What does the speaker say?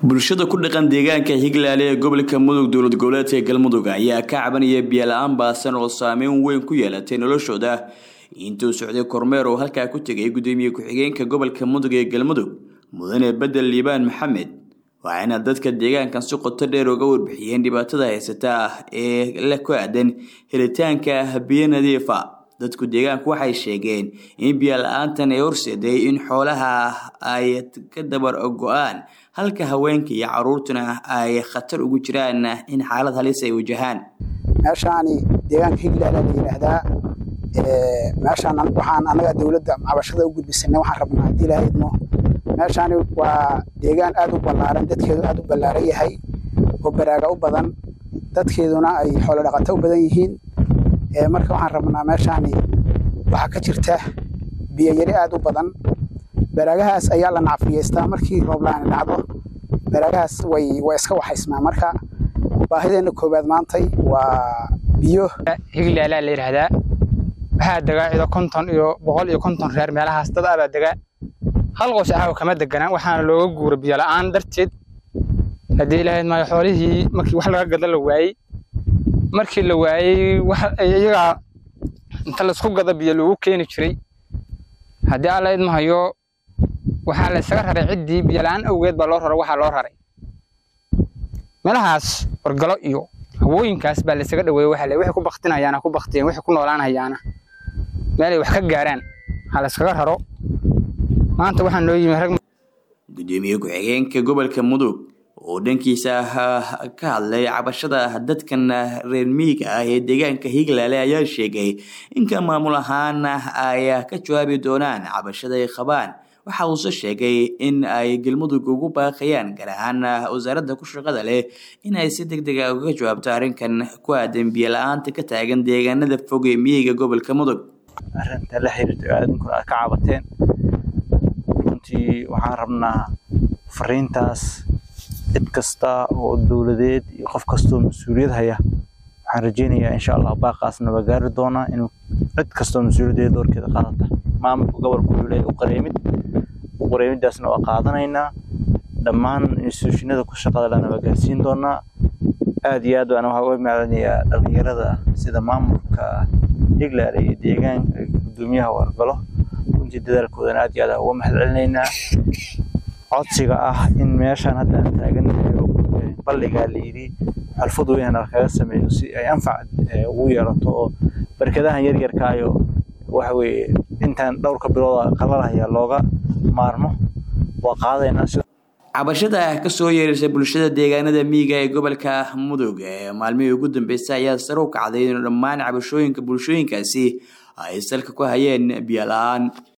bulshada ku dhaqan deegaanka higlaale ee gobolka mudug dowlad goboleedka galmudug ayaa ka cabanaya biyola-aan baasan oo saameyn weyn ku yeelatay noloshooda intuu socday kormeer oo halkaa ku tegay gudoomiye ku-xigeenka gobolka mudug ee galmudug mudane bedel liibaan maxamed waxayna dadka deegaankan si qoto dheer uga warbixiyeen dhibaatada haysata ee la ku aadan helitaanka biyo nadiifa dadku deegaanku waxay sheegeen in biyola-aantan ay horseeday in xoolaha ay ka dabar go-aan halka haweenka iyo caruurtuna ay khatar ugu jiraan in xaalad halis ay wajahaan meeshaani deegaanka higlaala la yidhaahdaa meeshaan waxaan annaga dowladda cabashada u gudbisanay waxaan rabnaa haddii ilaaha idmo meeshaani waa deegaan aad u ballaaran dadkeedu aad u ballaaran yahay oo baraaga u badan dadkeeduna ay xoolo dhaqato u badan yihiin marka waxaan rabnaa meeshaani waxaa ka jirta biyoyari aad u badan baraagahaas ayaa la nacfiyeystaa markii rooblaani dhacdo baraagahaas way way iska waxaysmaa marka baahideenna koowaad maantay waa biyo higlaalaa la yidhaahdaa waxaa degaa cido konton iyo boqol iyo konton reer meelahaas dad abaa degaa hal qoys ahaaw kama deganaa waxaana looga guura biyo la-aan darteed haddii ilaahayd maayo xoolihii markii wax laga gada la waayey markii la waayey iyagaa inta laisku gada biyo lagu keeni jiray haddii alla idmahayo waxaa la isaga raray ciddii biyola-aan awgeed baa loo raray waxaa loo raray meelahaas wargalo iyo hawooyinkaas baa la isaga dhaweeyey waxa le waxay ku baktinayaana ku baktiyeen waxay ku noolaanayaana meelay wax ka gaaraan ha la iskaga raro maanta waxaa noo yimi rag gudoomiye ku-xigeenka gobolka mudug oo dhankiisa ka hadlay cabashada dadkan reer miyiga ah ee deegaanka higlaale ayaa sheegay inka maamul ahaan ay ka jawaabi doonaan cabashada ay qabaan waxa uuse sheegay in ay galmudug ugu baaqayaan gaar ahaan wasaaradda ku shaqada leh in ay si deg dega uga jawaabto arrinkan ku aadan biyo la-aanta ka taagan deegaanada fog ee miyiga gobolka mudug arrinta la xiriirta aadankuna aad ka cabateen runtii waxaan rabnaa fariintaas cid kasta oo dowladeed iyo qof kastoo mas-uuliyad haya waxaan rajeynayaa insha allah baaqaasna waa gaari doonaa inuu cid kastoo mas-uuliyaddeeda doorkeeda qaadata maamulka gobolka wuxuu leeyahay u qareemid u qareemidaasna waa qaadanaynaa dhammaan instituushinada ku shaqada lana waa gaarsiin doonaa aad iyo aad baan waxaa uga macdanayaa dhallinyarada sida maamulka higlaale iyo deegaanka gudoomiyaha wargalo runtii dadaalkoodana aad iyo aad uga mahad celinaynaa codsiga ah in meeshaan hadda aan taagannahay balligaa la yidhi xalfad weyn kaga sameeyo si ay anfac ugu yeelato oo barkadahan yaryarkaayo waxa weeye intaan dhowrka bilooda qalalahaya looga maarmo waa qaadaynaa cabashada kasoo yeeraysa bulshada deegaanada miyiga ee gobolka mudug ee maalmihii ugu dambeysay ayaa sare u kacday in dhammaan cabashooyinka bulshooyinkaasi ay salka ku hayeen biyo la-aan